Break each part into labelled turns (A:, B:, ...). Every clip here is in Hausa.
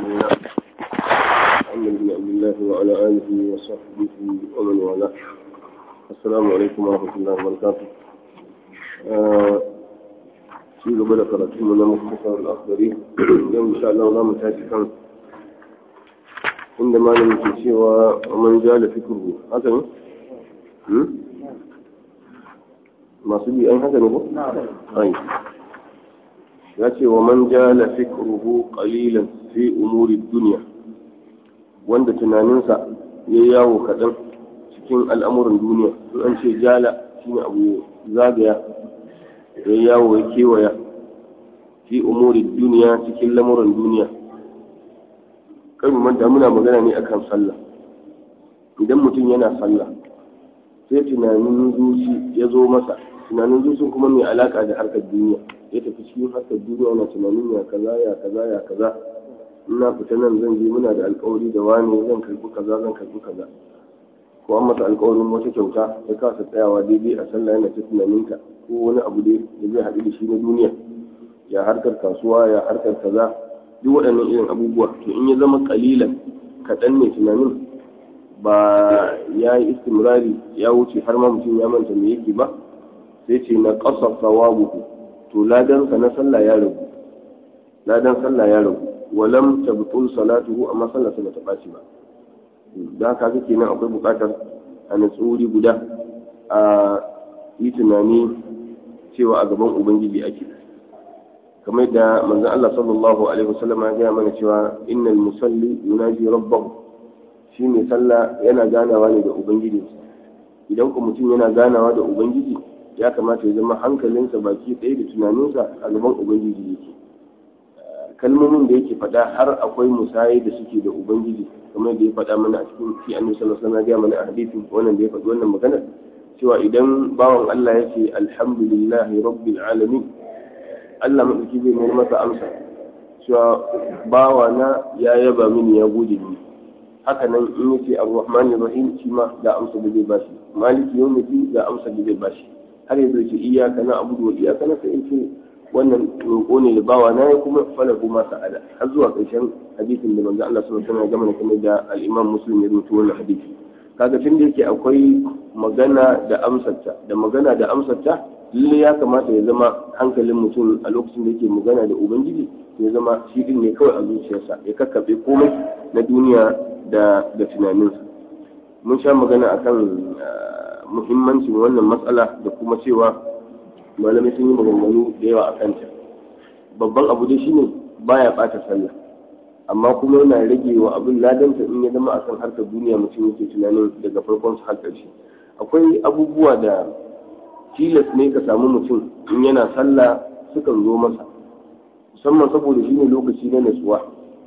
A: الله محمد بن عبد الله وعلى آله وصحبه ومن والاه السلام عليكم ورحمة الله وبركاته في قبل قرأتم من مختصر الأخضري اليوم إن شاء الله لا متاسفا عندما لم سوى ومن جال فكره هذا masu bi an haka ne ko? ai ya ce wa man jala fikruhu qalilan fi umuri dunya wanda tunaninsa ya yawo kaɗan cikin al'amuran duniya in an ce jala shine abu zagaya ya yawo ya kewaya fi umuri duniya cikin lamuran duniya kai mu manta muna magana ne akan sallah idan mutum yana sallah sai tunanin zuci ya zo masa tunanin zuci kuma mai alaka da harkar duniya ya tafi cikin harkar duniya yana tunanin ya kaza ya kaza ya kaza ina fita nan zan je muna da alkawari da wani zan karbi kaza zan karbi kaza ko an masa alkawarin wata kyauta ya kasa tsayawa daidai a sallah yana ta tunaninta ko wani abu dai da zai haɗu da shi na duniya ya harkar kasuwa ya harkar kaza duk waɗannan irin abubuwa to in ya zama kalilan kaɗan ne tunanin ba ya yi istimrari ya wuce har ma mutum ya manta me yake ba sai ce na ƙasa sawabuhu to ladansa na sallah ya ragu ladan sallah ya ragu walam tabtul salatuhu amma sallarsa bata ɓaci ba da haka kake nan akwai buƙatar a natsuri guda a yi tunani cewa a gaban ubangiji ake kamar da manzon Allah sallallahu alaihi wasallam ya gaya mana cewa innal musalli yunaji rabbahu shi mai sallah yana ganawa ne da ubangijinsa idan ku mutum yana ganawa da ubangiji ya kamata ya zama hankalinsa baki ɗaya da tunaninsa a gaban ubangiji yake kalmomin da yake faɗa har akwai musayi da suke da ubangiji kamar da ya faɗa mana a cikin fi annabi sallallahu alaihi wasallam ya mana a hadisin wannan da ya faɗi wannan magana cewa idan bawan Allah yake alhamdulillahi rabbil alamin Allah madauki zai mai masa amsa cewa bawa na ya yaba mini ya gode mini haka nan in yace ar-rahman rahim shi ma da amsa da zai bashi maliki yawmiddin da amsa da zai bashi har yanzu ce iyyaka na abudu wa iyyaka na sai ce wannan roƙo ne da bawa na ya kuma fala kuma sa'ada har zuwa ƙarshen hadisin da manzo Allah sallallahu alaihi wasallam ya gama kamar da al-Imam Muslim ya rubuta wannan hadisi kaga tun da yake akwai magana da amsarta da magana da amsarta lalle ya kamata ya zama hankalin mutum a lokacin da yake magana da ubangiji ya zama shi din ne kawai a zuciyarsa ya kakkaɓe komai na duniya da da tunaninsa mun sha magana akan muhimmancin wannan matsala da kuma cewa malamai sun yi maganganu da yawa a kanta babban abu dai shine baya bata sallah amma kuma yana rage wa abin ladanta in ya zama akan harkar duniya mutum yake tunanin daga farkon su har ƙarshe akwai abubuwa da tilas ne ka samu mutum in yana sallah sukan zo masa musamman saboda shine lokaci na natsuwa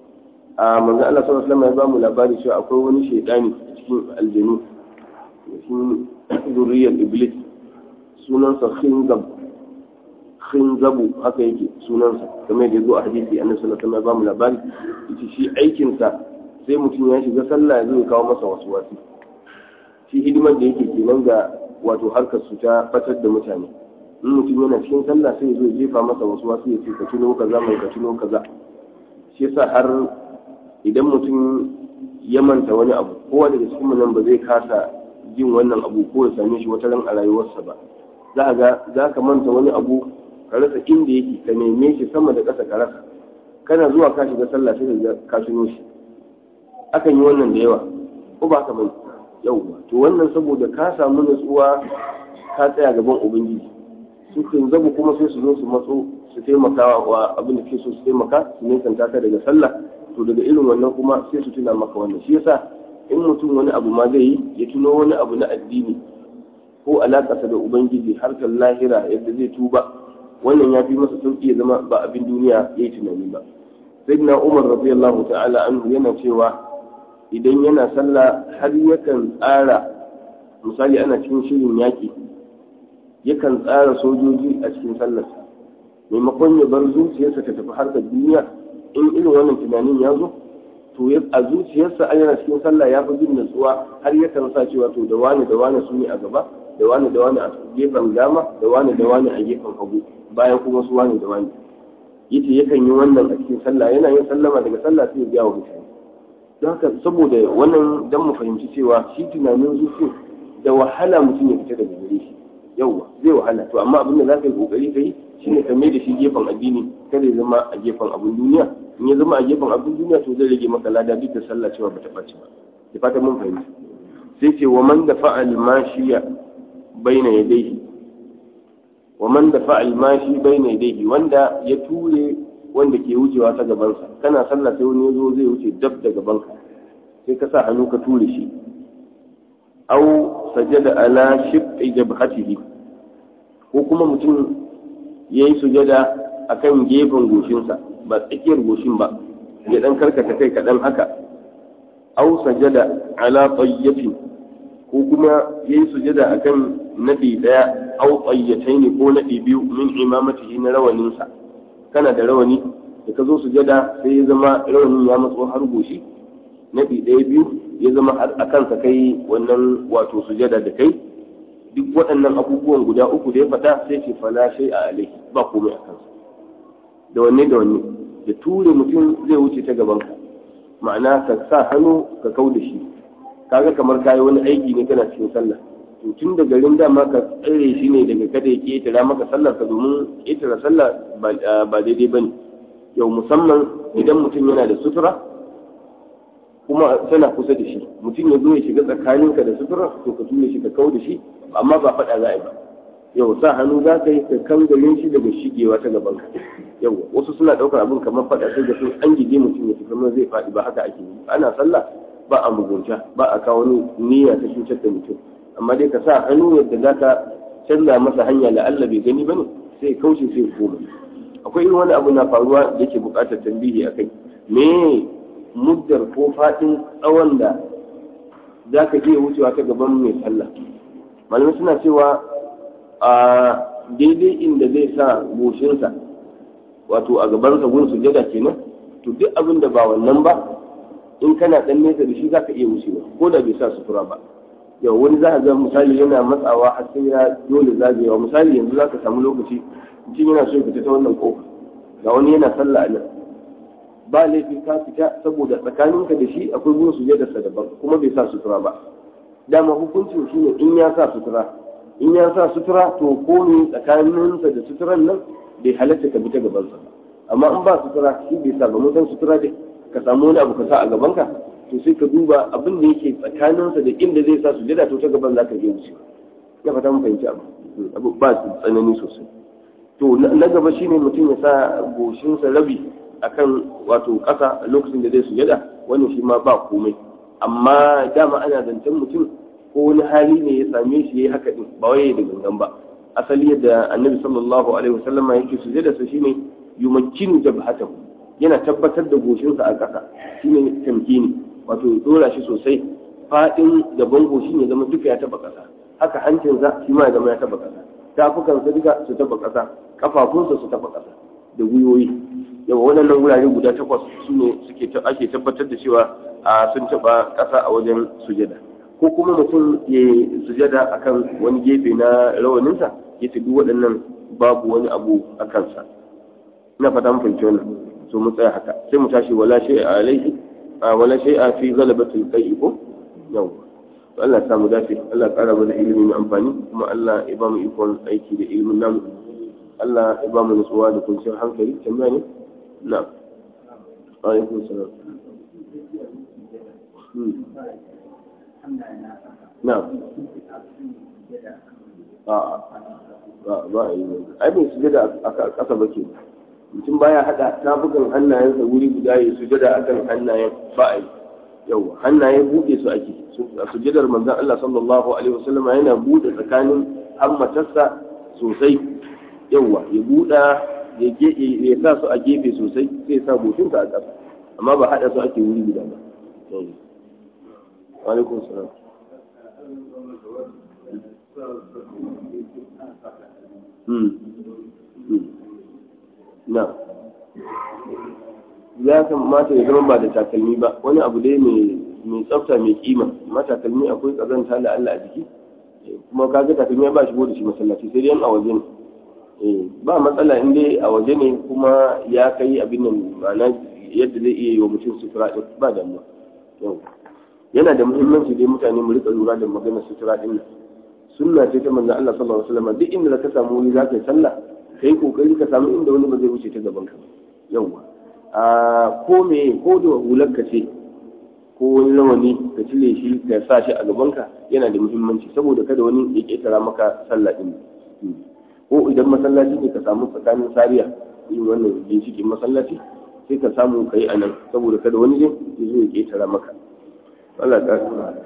A: a manzo Allah sallallahu alaihi wasallam ya bamu labari cewa akwai wani shaidani a cikin aljanu cikin zuriyar iblis sunansa khinzab khinzabu haka yake sunansa kamar da zo a hadisi annabi sallallahu alaihi wasallam ya bamu labari yace shi aikin sa sai mutum ya shiga sallah zai kawo masa wasu wasu shi hidimar da yake kenan ga wato harkar su ta fatar da mutane in mutum yana cikin sallah sai ya zo jefa masa wasu wasu ya ce ka tuno kaza mai ka tuno kaza shi yasa har idan mutum ya manta wani abu kowa daga cikin nan ba zai kasa jin wannan abu ko ya same shi wata ran a rayuwarsa ba za ga za ka manta wani abu ka rasa inda yake ka neme shi sama da ƙasa ka rasa kana zuwa ka shiga sallah sai ka ka tuno shi akan yi wannan da yawa ko ba ka bai yauwa to wannan saboda ka samu nutsuwa ka tsaya gaban ubangiji su kan zabu kuma sai su zo su matso su taimaka wa abin da ke so su taimaka su nesanta ka daga sallah to daga irin wannan kuma sai su tuna maka wannan shi yasa in mutum wani abu ma zai yi ya tuno wani abu na addini ko alakarsa da ubangiji harkar lahira yadda zai tuba wannan ya fi masa sauki ya zama ba abin duniya ya yi tunani ba sayyidina umar radiyallahu ta'ala anhu yana cewa idan yana sallah har yakan tsara misali ana cikin shirin yaƙi yakan tsara sojoji a cikin sallarsa maimakon ya bar zuciyarsa ta tafi harkar duniya in irin wannan tunanin ya zo to a zuciyarsa an yana cikin sallah ya fi jin natsuwa har yakan sa cewa to da wani da wani su ne a gaba da wani da wani a gefen dama da wani da wani a gefen hagu bayan kuma su wani da wani yace yakan yi wannan a cikin sallah yana yin sallama daga sallah sai ya biya wa mutane don haka saboda wannan dan mu fahimci cewa shi tunanin zuci da wahala mutum ya fita daga gare shi yauwa zai wahala to amma abin da za ka yi kokari ka yi shine ka mai da shi gefen addini kada ya zama a gefen abin duniya in ya zama a gefen abin duniya to zai rage maka lada duk da sallah cewa bata ɓaci ba da fatan mun fahimci sai ce wa man da fa'al mashiya baina yadayhi wa man da fa'al mashi baina yadayhi wanda ya ture wanda ke wucewa ta gabansa kana sallah sai wani yazo zai wuce dab da gabanka sai ka sa hannu ka ture shi aw sajada ala shiqqi jabhatihi ko kuma mutum yayi sujada akan gefen goshinsa ba tsakiyar goshin ba ya dan karkata kai kaɗan haka aw sajada ala tayyatin ko kuma yayi sujada akan nadi daya aw tayyataini ko nadi biyu min imamatihi na rawaninsa kana da rawani da ka zo sujada sai ya zama rawanin ya matso har goshi naɗi ɗaya biyu ya zama a kansa kai wannan wato sujada da kai duk waɗannan abubuwan guda uku da ya faɗa sai ce fala shai a alaihi ba komai a kansa da wanne da wanne da ture mutum zai wuce ta gaban ka ma'ana ka sa hannu ka kau da shi kaga kamar kayi wani aiki ne kana cikin sallah to tun da garin dama ka tsare shi ne daga kada ya ƙetara maka sallar ka domin ƙetara sallah ba daidai ba ne yau musamman idan mutum yana da sutura kuma tana kusa da shi mutum ya zo ya shiga tsakaninka da sutura to ka tura shi ka kau da shi amma ba faɗa za a yi ba yau sa hannu za ka yi ka kangalin shi daga shigewa ta gaban ka yau wasu suna ɗaukar abin kamar faɗa sai da sun an gije mutum ya fi kamar zai faɗi ba haka ake yi ana sallah ba a mugunta ba a kawo niyya ta cutar da mutum amma dai ka sa hannu yadda za ka canza masa hanya da Allah bai gani bane sai kauce sai koma akwai irin wani abu na faruwa da yake buƙatar tambihi a kai me muddar ko faɗin tsawon da za ka iya wucewa ta gaban mai sallah malamai suna cewa a daidai inda zai sa goshinsa wato a gabansa gun sujada kenan to duk abin da ba wannan ba in kana ɗan nesa da shi za ka iya wucewa ko da bai sa sutura ba yau wani za a ga misali yana matsawa har sai ya dole zagayewa misali yanzu za ka samu lokaci mutum yana so ya fita ta wannan kofa ga wani yana sallah a nan ba laifi ka fita saboda tsakaninka da shi akwai gun sujadarsa daban kuma bai sa sutura ba dama hukuncin shi ne in ya sa sutura in ya sa sutura to ko ne tsakaninsa da suturan nan bai halatta ka bi ta gabansa ba amma in ba sutura shi bai sa ba mutan sutura dai ka samu wani abu ka sa a gabanka to sai ka duba abin da yake tsakaninsa da inda zai sa sujada to ta gaban za ka je wuce ya fata mun fahimci abu abu ba tsanani sosai to na gaba shine mutum ya sa goshinsa rabi akan wato ƙasa a lokacin da zai sujada wannan shi ma ba komai amma dama ana zancen mutum ko wani hali ne ya same shi yayi haka din ba wai da gangan ba asali yadda annabi sallallahu alaihi wasallama yake sujada sa shine yumakkinu jabhatahu yana tabbatar da goshinsa a ƙasa shine tamkini wato dora shi sosai fadin gaban goshi ne zama duka ya taba ƙasa haka hancinsa shi ma ya zama ya taba ƙasa tafukansa duka su taba ƙasa kafafunsa su taba ƙasa da gwiwoyi yawa waɗannan wurare guda takwas su ne suke ake tabbatar da cewa a sun taɓa ƙasa a wajen sujada ko kuma mutum ya sujada akan wani gefe na rawaninsa ya duk waɗannan babu wani abu a kansa ina fata mun fahimci wannan so mu tsaya haka sai mu tashi wala shay'a alaihi wala shay'a fi ghalabatil qai'i ko yawa to Allah ya samu dace Allah ya ƙara mana ilimi mai amfani kuma Allah ya ba mu ikon aiki da ilimin namu Allah ya ba mu nutsuwa da kwanciyar hankali tambaya ne نعم عليكم السلام نعم ba a yi ai bai sujada a ƙasa ba ke mutum baya haɗa tafukan hannayensa wuri guda ya sujada a kan hannayen ba a yi yau hannaye buɗe su ake a sujadar manzan Allah sallallahu alaihi wasallama yana buɗe tsakanin hammatarsa sosai yauwa ya buɗa ya sa su a gefe sosai sai sa goshinsa a ƙasa amma ba haɗa su ake wuri guda ba alaikun salam na ya kamata ya zama ba da takalmi ba wani abu dai mai tsafta mai kima amma takalmi akwai ƙazanta da Allah a jiki kuma kaga takalmi ya ba shi da shi masallaci sai dai yan a waje ne ba matsala in dai a waje ne kuma ya kai abin nan ma'ana yadda zai iya yi wa mutum sutura ɗin ba damuwa yana da muhimmanci dai mutane mu rika lura da maganar sutura ɗin nan sunna ce ta manzon Allah sallallahu alaihi wasallam duk inda ka samu wuri zaka yi sallah kai kokari ka samu inda wani ba zai wuce ta gaban ka yawa a ko me ko da hular ka ce ko wani rawani ka cire shi ka sa shi a gaban ka yana da muhimmanci saboda kada wani ya ketara maka sallah din ko idan masallaci ne ka samu tsakanin sariya yin wannan ginshikin masallaci sai ka samu ka yi a nan saboda kada wani zai ya zo ya ketara maka Allah ta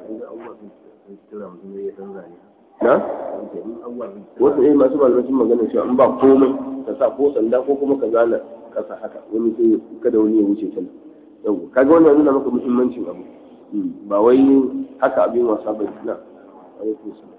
A: na wasu eh masu malamacin magana cewa in ba komai ka sa ko sanda ko kuma ka zana kasa haka wani sai kada wani ya wuce can yau kaga wannan nuna maka muhimmancin abu ba wai haka abin wasa ba na alaikum salam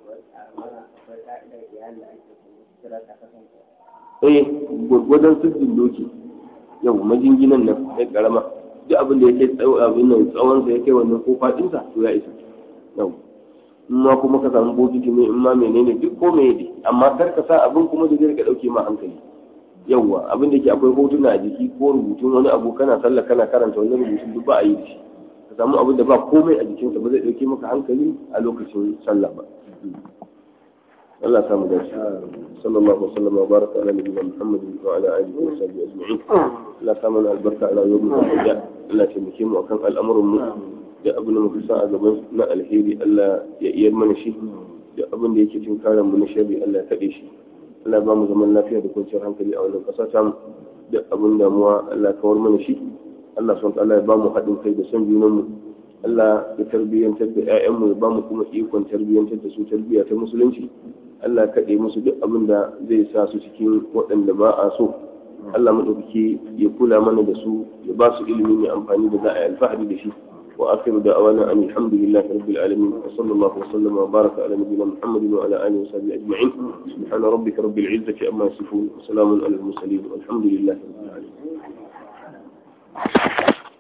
A: eh gwargwadon sirrin doki yau majinginan nan ya karama duk abin da yake abin nan tsawon sa yake wannan ko fadin sa to ya isa yau in ma kuma ka samu bokiti ne in ma menene duk ko me ne amma kar ka sa abin kuma da zai ka dauke ma hankali yawwa abin da ke akwai hotuna a jiki ko rubutun wani abu kana sallah kana karanta wani rubutun duk ba a yi da shi ka samu abin da ba komai a jikinsa ba zai dauke maka hankali a lokacin sallah ba Allah samu dace sallallahu wasallam wa baraka ala nabiyyina Muhammad wa ala alihi wa sahbihi ajma'in Allah samu albarka ala yawmin al-qiyamah Allah ya taimake mu akan al'amuran mu da abin da muka sa a gaban na alheri Allah ya iya mana shi da abin da yake cin karan mu na sharri Allah ya kade shi Allah ba mu zaman lafiya da kwanciyar hankali a wannan ƙasa ta mu da abin damuwa Allah kawar mana shi Allah subhanahu Allah ya ba mu haɗin kai da son junan mu Allah ya tarbiyyantar da ƴaƴan mu ya ba mu kuma ikon tarbiyyantar da su tarbiyya ta musulunci Allah kaɗe musu duk abin da zai sa su cikin waɗanda ba a so Allah maɗaukaki ya kula mana da su ya ba su ilimi mai amfani da za a yi alfahari da shi وآخر دعوانا أن الحمد لله رب العالمين وصلى الله وسلم وبارك على نبينا محمد وعلى آله وصحبه أجمعين سبحان ربك رب العزة أما يصفون وسلام على المرسلين والحمد لله رب العالمين